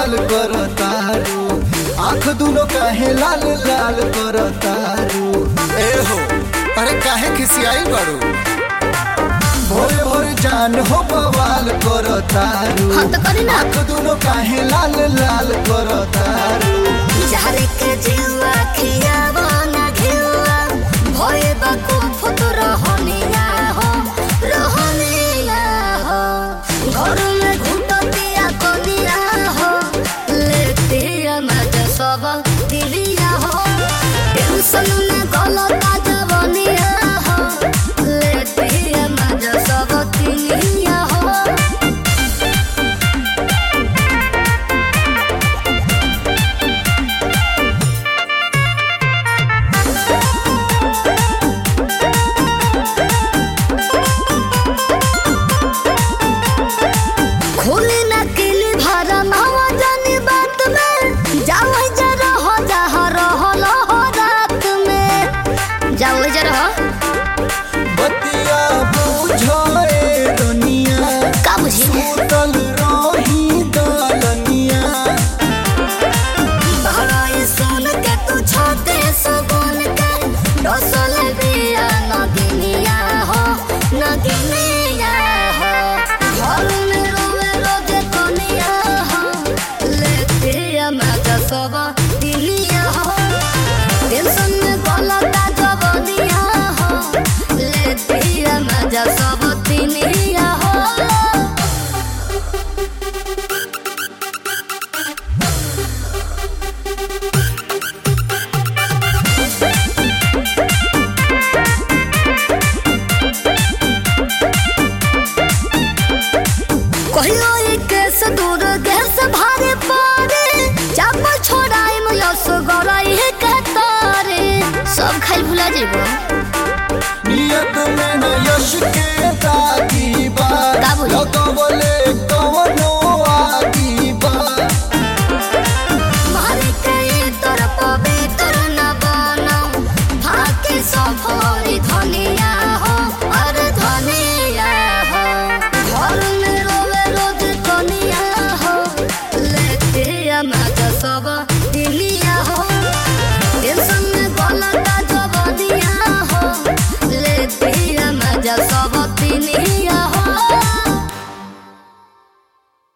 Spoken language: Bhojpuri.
बवाल करतारू आँख दुनो काहे लाल लाल करतारू ए हो अरे काहे खिसियाई बाड़ू भोरे भोरे जान हो बवाल करतारू हाँ तो करी ना आँख दुनो काहे लाल लाल करतारू जारे के जीवा खियावा ना घिवा भोए बाकू फुट रहनिया हो रहनिया हो घर में घुटतिया कनिया हो लेतिया मजा सब दिलिया हो टेंशन में गलता जवनिया हो लेतिया मजा सब दिलिया हो खोली ना किली भरा नवा जानी बात में जाओ जरा हो जहा रहो हो रात में जाओ जरा हो बतिया बुझे दुनिया का बुझी सुतल रही दलनिया बहराई सुन के तू छोटे सुगुन के डोसल बिया नगिनिया हो नगिनिया हो घर में रोवे रोजे कनिया हो लेते मजा सब दिलिया हो टेंशन में गलता जवनिया हो लेते मजा सब दिलिया हो कहियो ई केस दूर गैस भारे पारे चाप छोड़ाई में यस गराई है कतारे सब खाई भुला जेबो नियत में न यश के ताकी बा का बोली? लगवले